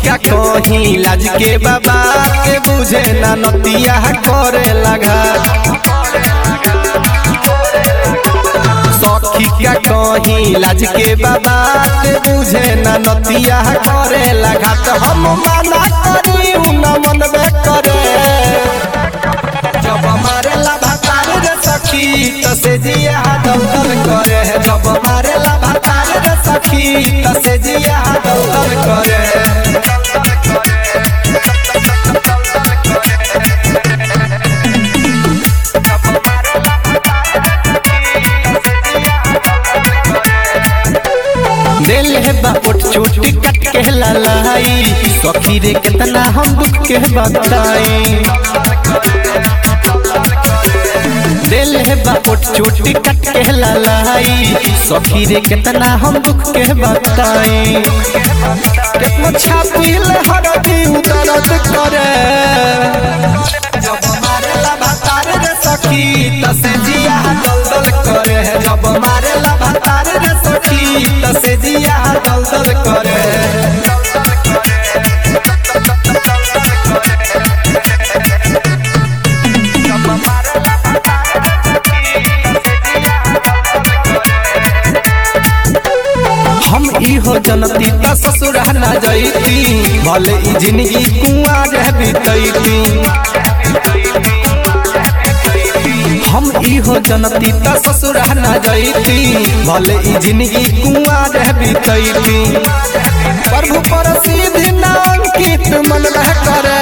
का कहीं लाज के बाबा के बुझे ना नतिया करे लगा सखी का कहीं लाज के बाबा के बुझे ना नतिया करे लगा तो हम माना करी उ न मनबे करे जब मारे ला भातार रे सखी त से जिया दल दल करे जब मारे ला भातार रे सखी त से जिया दल दल करे दिल है बापुट चोटी कट के ललाई सखी रे कितना हम दुख के बताई दिल है बापुट चोटी कट के ललाई सखी रे कितना हम दुख के बताई कितना छापिल हरदी दर्द करे जब मारेला भातार रे सखी तसे जिया दल दल करे जब मारेला भातार रे सखी तसे जिया दल दल करे हम इहो जनती त ससुर ना जैती भले ई जिंदगी कुआर बीतैती हम इहो जनती त ससुर ना जैती भले ई जिंदगी कुआर बीतैती प्रभु पर सीधी नाम कीत मन रह करे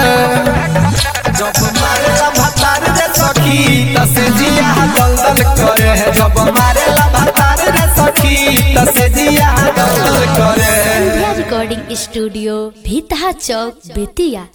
जब मारेला भातार रे सखी तसे जिया दल दल करे जब मारेला भातार रे सखी तसे जिया दल दल करे संध्या रिकॉर्डिंग स्टूडियो भीतहा चौक बेतिया